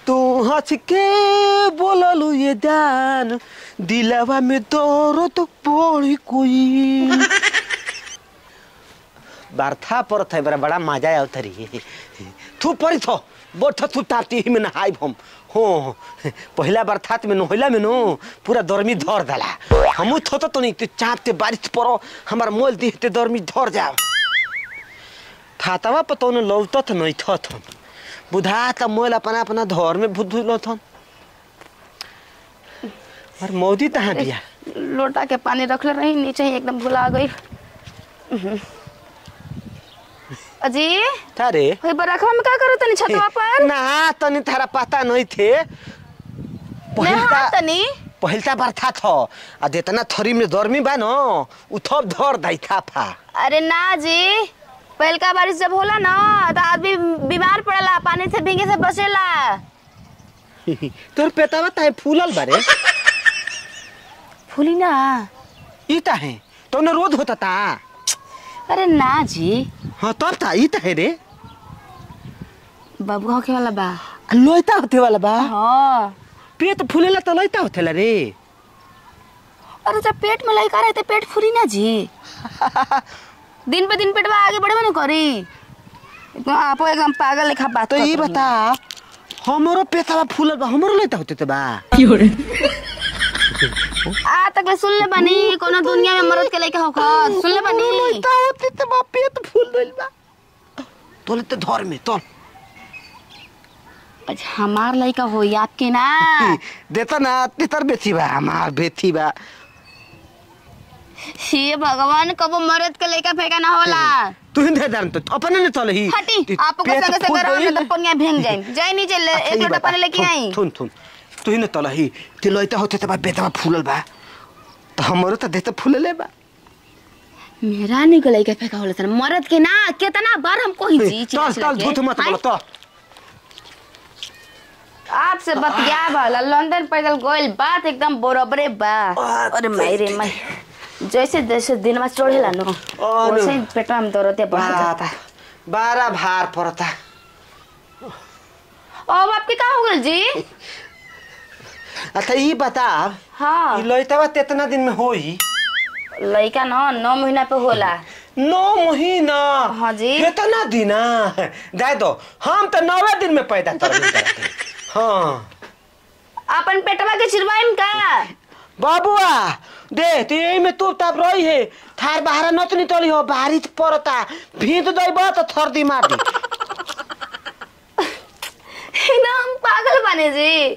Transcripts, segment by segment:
तू हंस के बोललू ये जान दिलवा में दर्द पड़ी कोई बरथा पर थे बड़ा बड़ा मजा आवत रही तू परी थो बैठ तू ताती ही में नहाई हम हो पहला बरसात में नहला में नो पूरा गर्मी धर दला हमू थो तो नहीं तू चापते बारिश पड़ो हमार मोल दिहते गर्मी धर जाओ थातवा पतो न लौटत नहीं थत हम बुधा त मोल अपना अपना धर में भूत धुलत हम और मौदी तहाँ बिया लोटा के पानी रखले रही नीचे ही एकदम भुला गई अजी तारे होई बरखवा में का करो तनी छतवा पर ना तनी थारा पता नहीं थे नहा तनी पहिलता बरथा थो आ जेतना थरी में गर्मी बा न उ थप धर दाई थाफा अरे ना जी पहलका बारिश जब होला ना तो आदमी बीमार पड़ला पानी से भीगे से बचेला तोर पेटावा ताहे फूलल बारे फूली ना ई ताहे तो न रोज होता ता अरे ना जी हाँ तब ता ई ताहे रे बबुआ होके वाला बा आ लोइता होते वाला बा हाँ पेट फूलेला त लोइता होतेला रे अरे जब पेट में लड़का रहते पेट फूली ना जी दिन पे दिन पेटवा आगे बढ़े ना करी एकदम आपो एकदम पागल लेखा बात तो करत ई रही। बता हमरो पेटावा फूलल बा हमरो लोइता होते त बा आ तक ले सुन ले बनी कोनो दुनिया में मरद के लड़का होखा सुन ले बनी लोइता होते त बा पेट फूल गइल बा तोले त धर में तोल अच्छा हमार लड़का होई आपके ना देता ना तेतर बेची बा हमार बेची बा हे भगवान कबो मरद के लड़का फेंका ना होला तू ही दे जान तो अपने ने चल ही हटी आपको संगे संगे रहो में तो पनिया भेंग जाए जाई नीचे ले एक लोटा पानी लेके आई थुन थुन तू ही न तल ही ते लइता होते त बा बेतवा फूलल बा त हमरो त देत फूलले बा मेरा नहीं को लड़का फेंका होला सर मरद के ना कितना बार हमको ही जी चल चल झूठ मत बोल तो आपसे बतिया वाला लंदन पैदल गोइल बात एकदम बरोबरे बा अरे माई रे माई जैसे जैसे दिन में चढ़ेला नो अरे। वैसे ही पेटवा में दर्द बढ़ जाता बारा भार पड़ता अब आपके का हो गल जी अच्छा ई बता हाँ ई लइतावा तेतना दिन में होई लड़का ना नौ महीना पे होला नौ महीना हाँ जी। कितना दिन जाए दो हम तो नौवे दिन में पैदा कर हाँ अपन पेटवा के चिरवाइम का बाबुआ दे तो यही में तू तब रही है थार बाहर नत निकली हो बारिश पड़ता भींत दई तो थर्दी मार दी ना हम पागल बने जी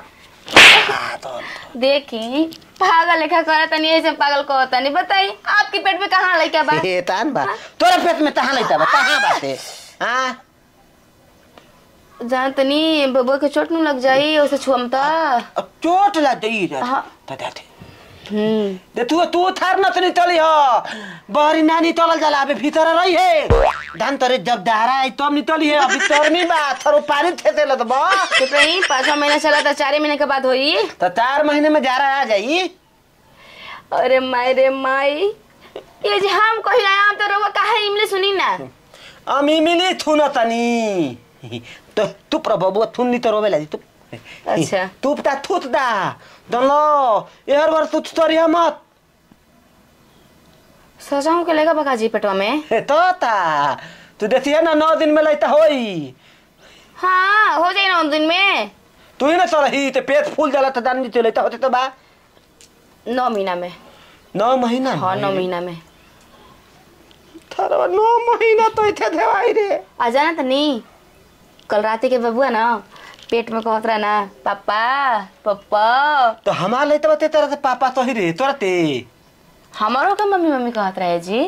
देखी पागल लेखा करत तनी ऐसे पागल को तनी बताई आपके पेट में कहाँ लड़का बा हे तान बा तोरा पेट में तहां लइता बा तहां बाते हां जान तनी बबुआ के चोट न लग जाई उसे छुअम त अब चोट ला दई रे हाँ। त दे हम्म दे तू तू थार नत निकली हो बहरी नानी तलल जाला अबे भीतर रही है धान तरे जब दहरा आई तब निकली है अभी तोरमी बा थरो पानी थे देला त बा चुप रही पाँचवा महीना चला था चार महीने के बाद होई त चार महीने में जा रहा आ जाई अरे माई रे माई ये जी हम कही आया तो रवा काहे इमले सुनी ना अमी मिली थुन तनी तो तू प्रभु थुन नी तो रोवे लागी तू अच्छा। तू ता थुत दा दलो एहर बार तू तोरी मत सजाऊं के लेगा बका जी पेटवा में हे तो ता तू देखिए ना नौ दिन में लइता होई हाँ हो जाए ना उन दिन में तू ही ना चल ही ते पेट फूल जाला त दान नी लइता होते तो बा नौ महीना में नौ महीना में? हाँ नौ महीना में थारा नौ महीना तो इथे देवाई रे आ जाना तो नहीं कल रात के बबुआ ना पेट में कहत रहा ना पापा पप्पा तो हमार लइता बते तेरा से पापा तो ही रे तोरा ते हमारो का मम्मी मम्मी कहत रहे जी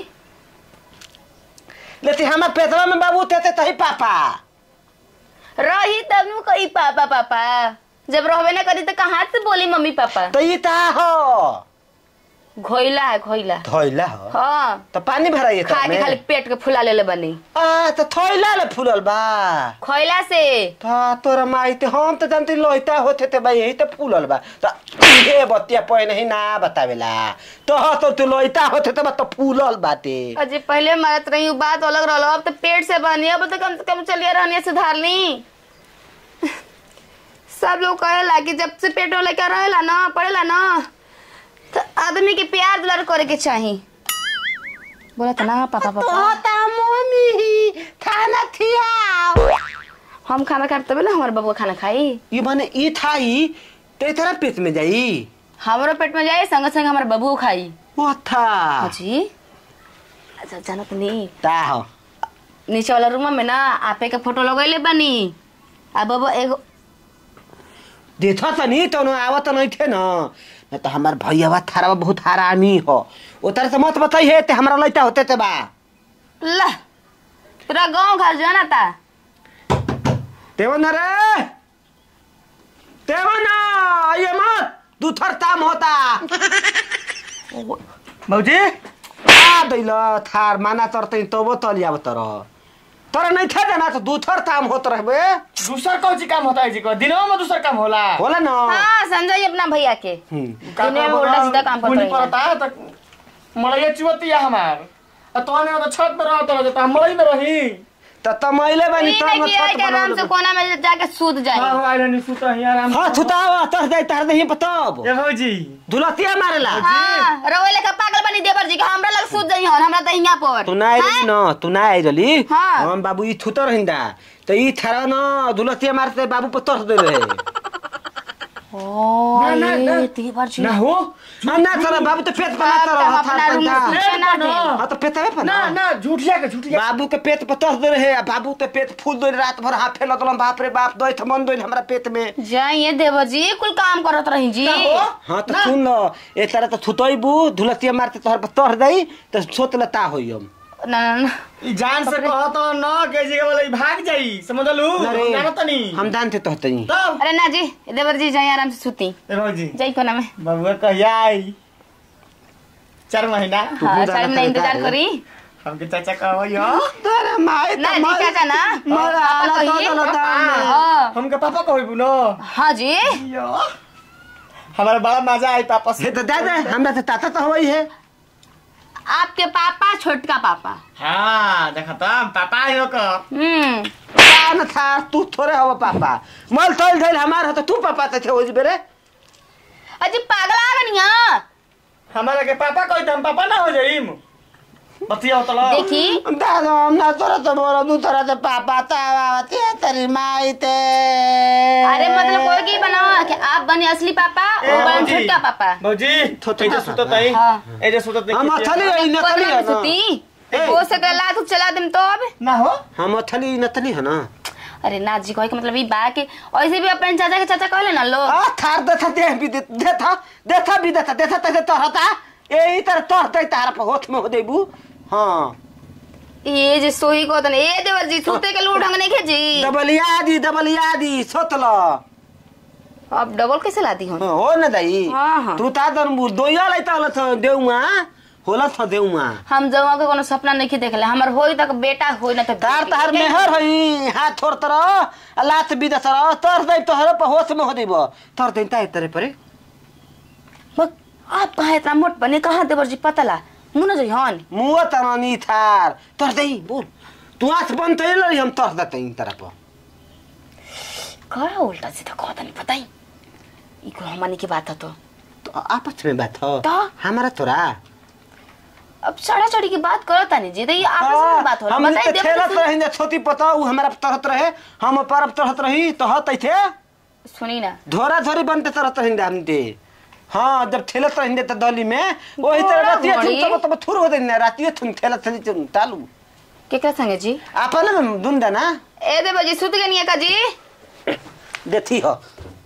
लेते हमार पेटवा में बाबू तेते तही पापा रही तब नु कही पापा पापा जब रहबे ना करी तो कहाँ से बोली मम्मी पापा तो ई ता हो घोइला है घोइला थैला हो हाँ तो पानी भराइए खा के खाली पेट के फुला ले बनी आ तो थैला ले फूलल बा खोइला से ता तोरा माई ते हम तो जानते लोइता होते ते भाई यही तो फूलल बा तो ये बतिया पहले ही ना बतावेला तो हाँ तो तू लोइता होते तो बा तो फूलल बाटे अजी पहले मरत रही बात अलग रहलो अब तो पेट से बनी अब तो कम से कम चलिए रहनी सुधारनी सब लोग कहेला कि जब से पेट वाला क्या रहेला ना पड़ेला ना तो आदमी के प्यार दुलार करे के चाही बोला था ना पापा पापा तोता मम्मी खाना खियाओ हम खाना खाए तबे ना हमारे बबुआ खाना खाई ये माने ई थाई ते तेरा पेट में जाई हमारो पेट में जाए संग संग हमारे बबुओ खाई ओ था जी अच्छा जाना तो नहीं ता हो नीचे वाला रूम में ना आपे के फोटो लगैले बानी आ बबुआ एगो देखा त नहीं तो आवत नहीं थे ना न तो हमार भैया थारा बहुत हरामी हो ओ तरह से मत बताई है ते हमरा लइटा होते ते बा ला पूरा गांव घर जाना था तेवन रे तेवन ये मत दूथर ताम होता भौजी आ दैल थार माना तरतै तबो तल जाब तर तर नहीं थे ना तो दूथर ताम होत रहबे दूसर कौन सी काम होता है जी को दिनों में दूसर काम होला होला न हाँ समझाइए अपना भैया के हम्म। दिने में उल्टा सीधा काम करते पुनी रहिए। पड़ता है तो मलैया चुवतिया हमार आ तो ने तो छत में रहत रह तो हम मलई में रही त तमैले बानी ई त नहीं न किया छत कि आराम से बनाउनु कोना में जाके सूत हां जाए हो आइले नि सुत ही आराम हां थुतावा तर दे तर दे पतब ए भौजी दुलतिया मारेला हाँ रवैले का पागल बनी देवर जी का हमरा लग सूत जाई हन हमरा त हिया पर तू ना आइली न तू ना आइली हाँ। हम बाबू ई थुतर हिंदा त ई थारा न दुलतिया मारते बाबू पर तरस दे रहे ओ ना, ना, ना। ये देवर जी ना हो हां ना चला बाबू तो पेट पर बाप तर रे, हम अपना रूम में हां सूते ना दे तो पेटवे पर ना ना झूठिया के झूठिया बाबू के पेट पर तरस दे रहे आ बाबू के पेट फूल दे रात भर हाफे लगल बाप रे बाप दोई थमन दोई हमरा पेट में जाइए देवर जी कुल काम करत रही जी ना हो हाँ तो सुन न ए तरह तो थुतैबू धुलतिया मारते तोहर पर तर दई तो सोत लता होई हम ना ना ना ई जान से कहत न के जगह वाला ई भाग जाई समझलू अरे, जानो तनी हम जानते तो हतई तब अरे ना जी देवर जी जाइए आराम से सूती ए भौजी जाई कोना में बबुआ कहिया आई चार महीना तू हाँ बुढ़ा चार ना महीना इंतजार करे। करी हमके चाचा कहो यो तोरे माई ना जी चाचा ना मरा आला पापा तो कहिए। लता हाँ हमके पापा कहबू न हाँ जी यो हमारा बड़ा मजा आई पापा से हे तो दे दे हमरा से ताता तो होई है आपके पापा छोटका पापा हाँ देखा तो पापा आयो का हम्म कान था तू थोड़े हो पापा मल तोल धइल हमार हो तो तू पापा ते थे ओज बेरे अजी पागल आ बनिया हमारा के पापा कही तो हम पापा ना हो जाइम बतिया तो लो देखी दादा हम ना तोरा तो मोरा दू तरह से पापा तावा ते तेरी माई ते अरे मतलब कोई की बनाओ कि आप बने असली पापा ए, और बने भौजी। छोटका पापा भौजी थोड़ा ए जे सुतो तई हाँ। ए जे सुतो तई हम अथली है नकली कोना है में ना सुती ए। हो सके लात चला देम तो अब ना हो हम अथली नतली है ना अरे ना जी कहे के मतलब ई बा के ऐसे भी अपन चाचा के चाचा कहले ना लो आ थार देथा दे भी दे देथा देथा भी देथा देथा तैसे तोहता यही तरह तोहते तार पर होठ में हो देबू हाँ ये जे सोही को तने ए देवर जी सूते के लू ढंग नहीं खेजी डबलिया दी डबलिया दी सोतल अब डबल कैसे लाती हूँ हो न दाई हाँ, हाँ। तू ता दन दोया लै तल छ देउमा होला छ देउमा हम जवा के कोनो सपना नहीं देखले हमर होई तक बेटा होई ना तो तार तार मेहर हई हाथ छोड़ तर आ लात बिदा तर तर दे तोहर पर होश में हो देब तर दे ता तरे परे बक, आप कहा इतना मोट बने कहाँ देवर जी पतला मुन जो हन मुआ तनानी थार तर दे बोल तू आंख बंद तैल हम तर दते तरह पर कहा उल्टा सीधा कहता नहीं पता ही ई को हमनी की बात है तो तो आपस में बात हो तो? हमारा तोरा अब चढ़ा चढ़ी की बात करो तानी जी तो ये आपस में बात हो रहा हम बताइए तो देवर खेलत जी रही जा छोटी पता उ हमारा तरत रहे हम परब तरत रही तो हत थे सुन- सुनी ना धोरा धोरी बनते तरत रही हम दे हाँ जब ठेलत रही त दली में वही तरह धोरा रातिए धोरी? थुन तब तब थुर हो देना रातिए थुन ठेलत थली थुन तालू केकरा संगे जी आपन दुन देना ए देवर जी सुत गनिया का जी देती हो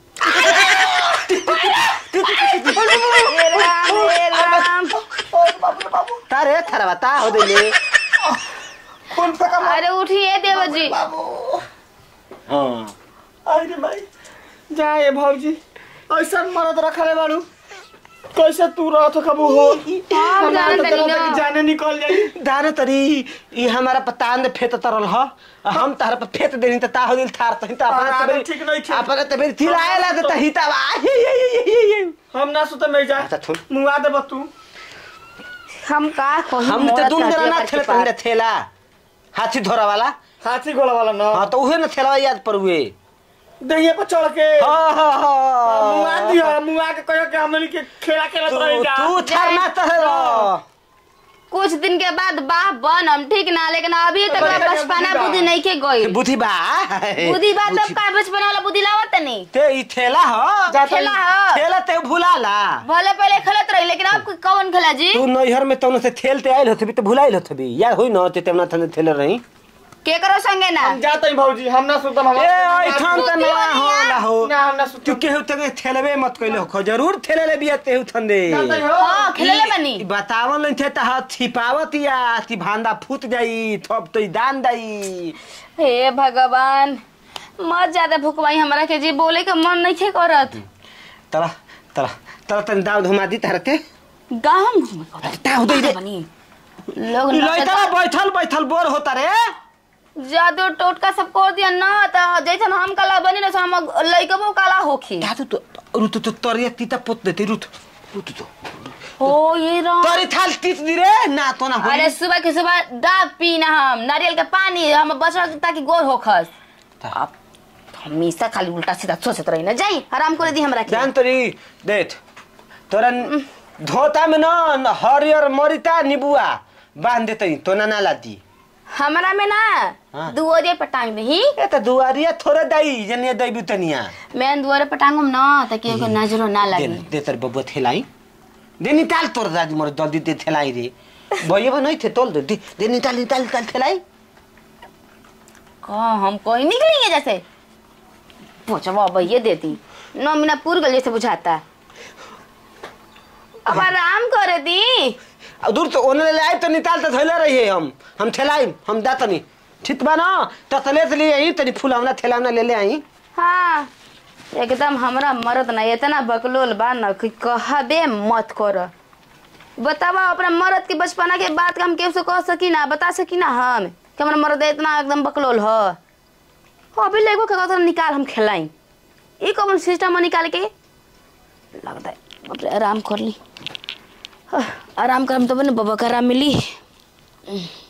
ए राम ए राम तारे थरवा ता हो देले कौन सा काम अरे उठिए देवर जी हाँ अरे भाई जाए भौजी ऐसा मरद रखले बाड़ू कैसे तू रहत कबू हो आप हमारा जानत तो नहीं तरह ना। के जाने निकल जाई दाना तरी ई हमारा पतान फेत तरल ह आ हम तार पर फेत देनी त ता हो दिल थार तही त अरे, अपना अरे, ठीक नहीं खे। अपना तबे थिलाएला त तही त ये ये ये ये ये हम ना सुते में जा अच्छा, थुन। मुआ देब तू हम का कही हम तो दुन देना ना थेला तही थेला हाथी धोरा वाला हाथी गोला वाला ना हाँ तो उहे न थेला याद पर हुए दहिया पर चढ़ के हाँ हाँ मुआ हाँ दिया मुआ के कहो कि हमनी के खेला खेलत रही तू जा तू थरना तहर कुछ दिन के बाद बाह बनम ठीक ना लेकिन अभी तक बच्चा के बचपना बुद्धि बा। बुद्धि नहीं के गई बुद्धि बा बुद्धि बात तब का बचपना वाला बुद्धि लावत नहीं ते ई थेला हो जा खेला ह थेला ते भुलाला भले पहले खेलत रही लेकिन अब कौन खेला जी तू नैहर में तौन से खेलते आइल होतबी तो भुलाइल होतबी याद होई न ते तेमना थने थेले रही के करो संगे ना हम जाते हैं भौजी हम ना सुतम हम ए ऐठान त सुती ना वाली होला हो ना हम ना तू सुतम केहू तके थेलबे मत कइलो खो जरूर थेले ले बिया तेहू थंदे जाते हो हाँ खेले बनी ई बतावन लन थे त हाथ छिपावत या ती भांदा फूट जाई थप तो दान दाई हे भगवान मत ज्यादा भुकवाई हमरा के जी बोले के मन नहीं थे करत तला तला तला तन दाव धुमा दी तरते गाँव में घूमे करत। ताव दे दे बनी लोग लइतला बैठल बैठल बोर होता रे जादू टोटका सब कर दिया ना तो जैसन हम काला बनी ना हम लइकबो काला होखी दादू तो रुत तो तरिया तीता पोत देती रुत रुत तो हो ये रहा तरी थाल तीत दी रे ना तो ना होई अरे सुबह के सुबह डाब पीना हम नारियल के पानी हम बचवा ताकि गोर होखस अब हमेशा खाली उल्टा सीधा सोचत रही ना जाई आराम करे दी हमरा के जान तरी देख तोरा धोता में न हरियर मरिता निबुआ बांध देते तो ना ना लाती हमरा में ना हाँ। दुआरे पर टांग दही ए त दुआरिया थोड़ा दाई जनिया दैबू तनिया मैं दुआरे पर टांगम ना ताकि ओके नजरो ना दे लगे दे तर बबुआ थेलाई दे निकाल तोर दादी मोर जल्दी दे थेलाई रे भैया नहीं थे तोल दे दे दे निकाल निकाल निकाल थेलाई कहाँ हम कोई निकलेंगे जैसे पोचवा अब ये देती नौ महीना पूर गल जैसे बुझाता अब आराम करे दी अब दूर तो ओने ले आए तो निकाल तो थैला रही है हम हम थेलाई हम दातनी ठीक बा ना तो तले से ले आई तनी फुलावना थेलावना ले ले आई हाँ एकदम हमरा मरद ना इतना बकलोल बा ना कि कहबे मत कर बतावा अपना मरद के बचपना के बात का हम कैसे कह सकी ना बता सकी ना हम कि हमारा मरद इतना एकदम बकलोल ह अभी लेगो के कहता निकाल हम खिलाई ई कौन सिस्टम निकाल के लगता है बाप रे, आराम कर ली आह, आराम करम तो बने बाबा का आराम मिली